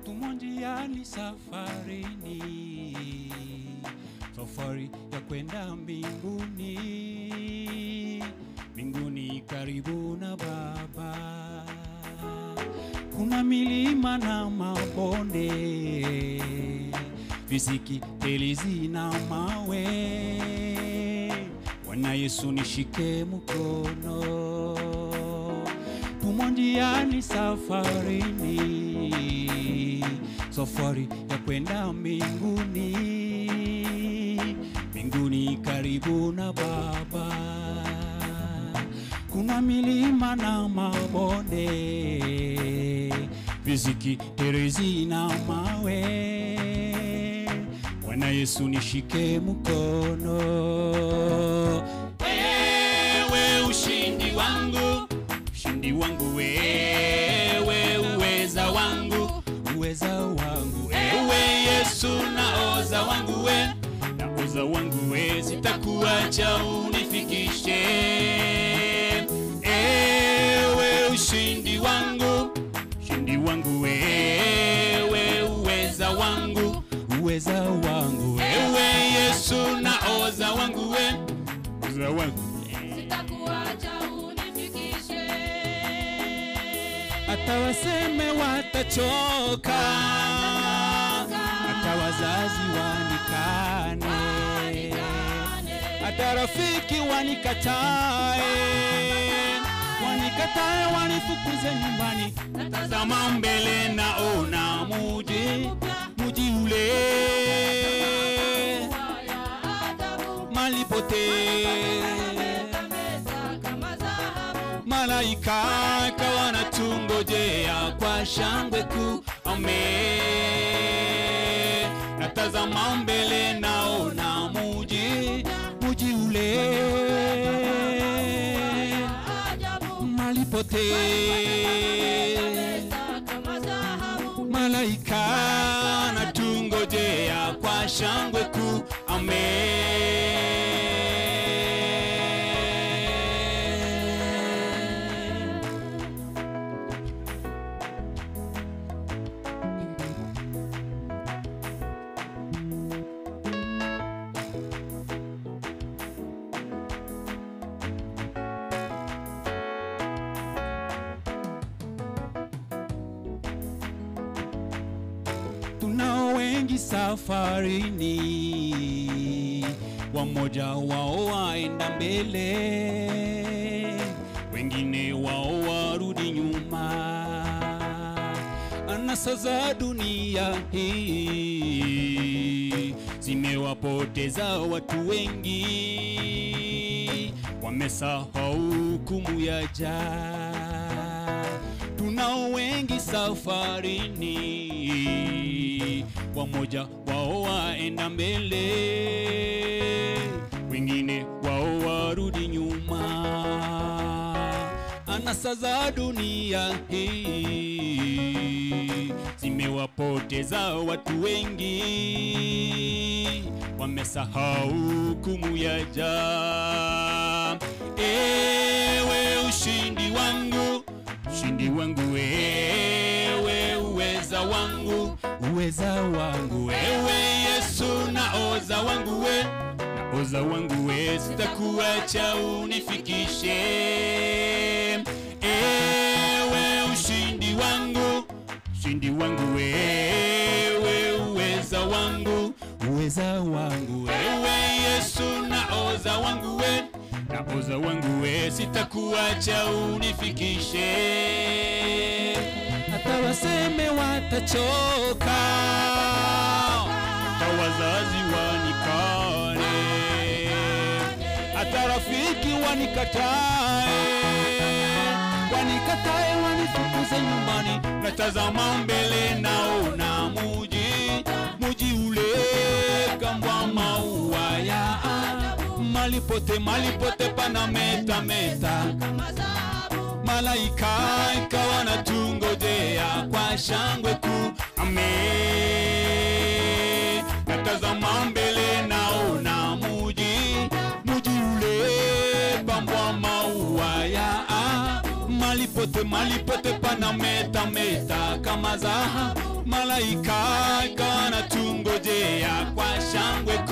tumo njiani safarini, safari ya kwenda mbinguni, mbinguni karibu na Baba. Kuna milima na mabonde, visiki, telizi na mawe. Bwana Yesu nishike mkono, tumo njiani safarini, safari ya kwenda mbinguni, mbinguni karibu na Baba. Kuna milima na mabonde, visiki, terezi na mawe. Bwana Yesu nishike mkono, wewe ushindi wangu, ushindi wangu wewe, uweza wangu, uweza wangu wewe Yesu, naoza wangu we, naoza wangu we, sitakuacha unifikishe, ewe ushindi wangu, ushindi wangu wewe, uweza wangu, uweza wangu wewe Yesu, naoza wangu we, uweza wangu Sitakuacha unifikishe. hata waseme watachoka, hata wazazi wanikane, hata rafiki wanikatae, wanikatae, wanifukuze nyumbani. Natazama mbele, naona muji, muji ule Haya ajabu, mali pote meza kama dhahabu. malaika kawa natungojea kwa shangwe kuu. Ame natazama mbele, naona muji muji ule Ajabu, mali pote meza kama dhahabu. malaika natungojea kwa shangwe kuu. Amen. tunao wengi safarini, wamoja wao waenda mbele, wengine wao warudi nyuma. Anasa za dunia hii zimewapoteza watu wengi, wamesahau hukumu ya jaa tunao wengi safarini, wamoja wao waenda mbele, wengine wao warudi nyuma. Anasa za dunia hii zimewapoteza watu wengi, wamesahau hukumu ya jaa. Ewe ushindi wangu ushindi wangu wewe, uweza wangu, uweza wangu wewe Yesu, naoza wangu we, naoza wangu we, sitakuacha unifikishe. Ewe ushindi wangu, ushindi wangu wewe, uweza wangu, uweza wangu wewe Yesu, naoza wangu we naoza wangu we, sitakuacha unifikishe. Hata waseme watachoka, hata wazazi wanikane, hata rafiki wanikatae, wanikatae, wanifukuze nyumbani. Natazama mbele, naona muji, muji ule kambwa maua ya mali pote, mali pote pana meta meta, Kama dhahabu, malaika ikawa natungojea kwa shangwe kuu. Ame natazama mbele, naona muji muji ule pambwa maua ya mali pote, mali pote pana meta meta kama dhahabu, malaika malaika ikawa na tungojea kwa shangwe